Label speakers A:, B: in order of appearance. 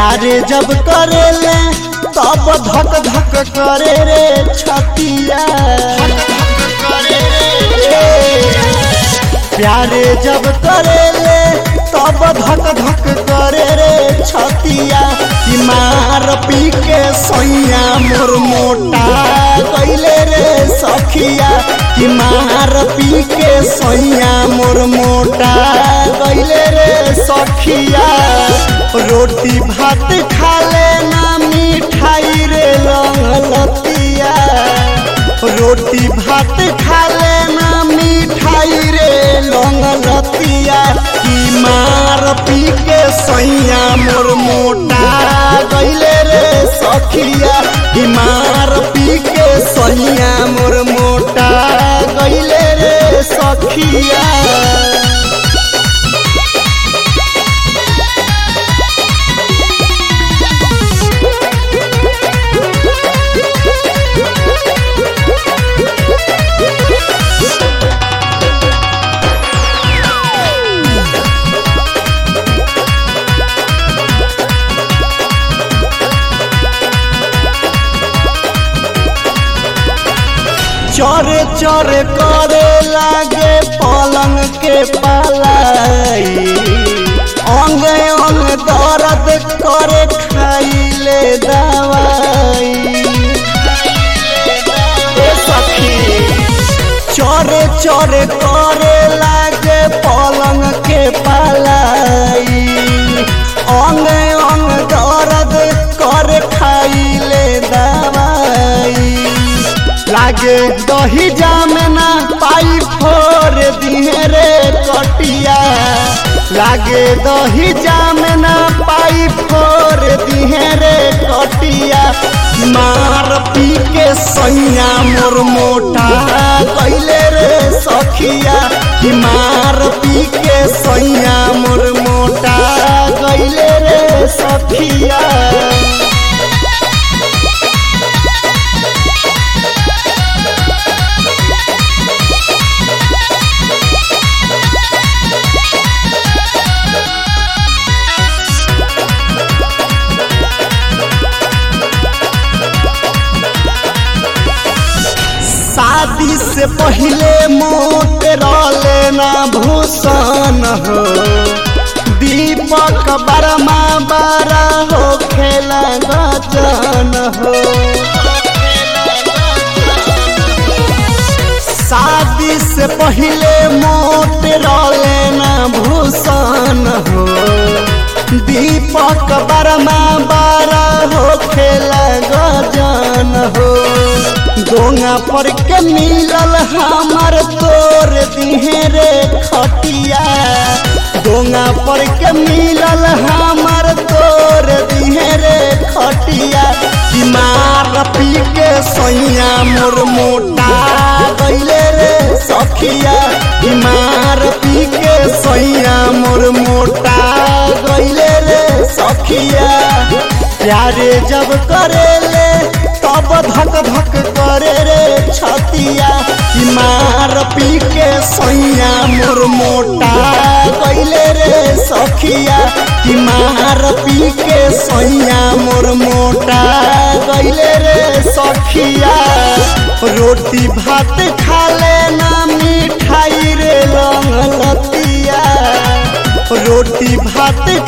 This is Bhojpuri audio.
A: प्यारे जब करेले तब धक धक करे रे छतिया प्यारे जब करेले तब धक धक करे रे छतिया कि मार पी के सैया मोर मोटा कैले रे सखिया कि मार पी के सैया मोर मोटा कैले रे सखिया रोटी भात खा लेना मिठाई रे लतिया रोटी भात खा लेना मिठाई रे लतिया की मार पी के सैया मोर मोटा गैले रे सखिया की मार पी के सैया मोर मोटा गैले रे सखिया चरे चरे करे लागे पलंग के पालाई अंग अंग दर्द करे खाइले दवाई ए सखी चरे चरे करे लागे पलंग के पालाई अंग अंग दर्द करे खाइले दवाई लागे दही जामना पाई फोर दिहे रे कटिया लागे दही जामना पाई फोर दिहे रे कटिया मार पी के सैया मोर मोटा कैले रे सखिया कि मार पी के सैया मोर मोटा कैले रे सखिया शादी से पहले मोट लेना भूषण हो दीपक बरमा बारा हो खेला गजन हो शादी से पहले मोट लेना भूषण हो दीपक बरमा बारा हो खेला गजन हो गोंगा पर के मिलल हमर तोर दिहे रे खटिया गोंगा पर के मिलल हमर तोर दिहे रे खटिया कि मार पी के सैया मोर मोटा गैले रे सखिया कि मार पी के सैया मोर मोटा गैले रे सखिया प्यारे जब करेले तब धक धक करे रे छतिया कि मार पी के सैया मोर मोटा कैले रे सखिया कि मार पी के सैया मोर मोटा कैले रे सखिया रोटी भात खा लेना मिठाई रे लतिया रोटी भात